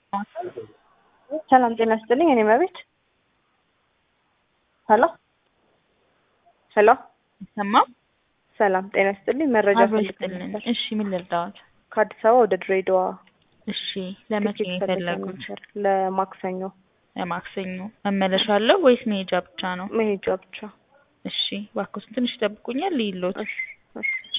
ሰላም ጤና ይስጥልኝ። እኔ መቤት ሄሎ ሄሎ ይሰማል? ሰላም ጤና ይስጥልኝ። መረጃ አብሮ ፈልጌ ይስጥልን። ነበር። እሺ ምን ልርዳዎት? ከአዲስ አበባ ወደ ድሬዳዋ እሺ ለመቼ ነው ትኬት ፈልጌ የፈለጉት? ነበር። ለማክሰኞ ለማክሰኞ መመለሻ አለው ወይስ መሄጃ ብቻ ነው? መሄጃ ብቻ። እሺ እባክዎትን ትንሽ ይጠብቁኛል ልይሎት። እሺ እሺ እሺ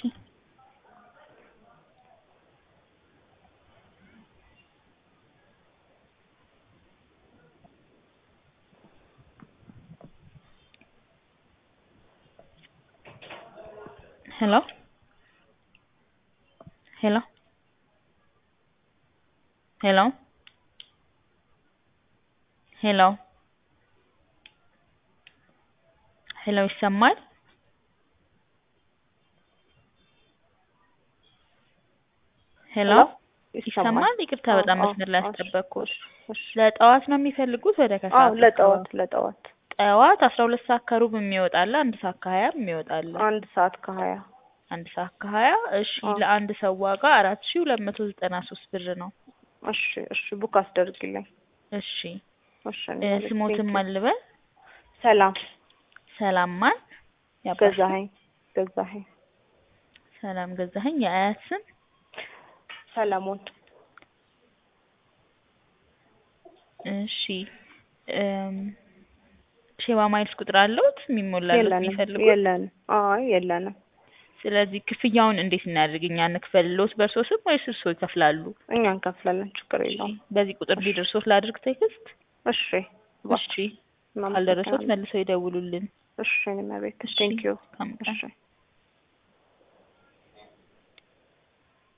ሄሎ ሄሎ ሄሎ ሄሎ ሄሎ ይሰማል? ሄሎ ይሰማል? ይቅርታ በጣም አዎ፣ መስመር ላይ አዎ፣ አስጠበቅኩት። እሺ። ለጠዋት ነው የሚፈልጉት ወደ አዎ ከሰዓት? ለጠዋት ለጠዋት ጠዋት አስራ ሁለት ሰዓት ከሩብ የሚወጣለ አንድ ሰዓት ከሀያ የሚወጣለ አንድ ሰዓት ከሀያ አንድ ሰዓት ከሀያ እሺ አዎ። ለአንድ ሰው ዋጋ አራት ሺ ሁለት መቶ ዘጠና ሶስት ብር ነው። እሺ እሺ ቡክ አስደርግልኝ። እሺ እሺ እ እኔ መቤት፣ ስሞትን ቴንኪው። ማልበል ሰላም ሰላም ማን ያባሽ ስም? ገዛኸኝ ገዛኸኝ ሰላም ገዛኸኝ የአያት ስም ሰለሞን እሺ እም ሼባ ማይልስ ቁጥር አለውት የሚሞላለት የለንም የሚፈልጉት? የለንም። አይ የለንም። ስለዚህ ክፍያውን እንዴት እናድርግ? እኛ እንክፈልሎት በእርሶ ስም ወይስ እርሶ ይከፍላሉ? እኛ እንከፍላለን፣ ችግር የለውም። በዚህ ቁጥር ቢደርሶት ላድርግ ቴክስት? እሺ እሺ ካልደረሶት መልሰው ይደውሉልን። እሺ እኔ መቤት እሺ ቴንኪዩ መልካም ቀን። እሺ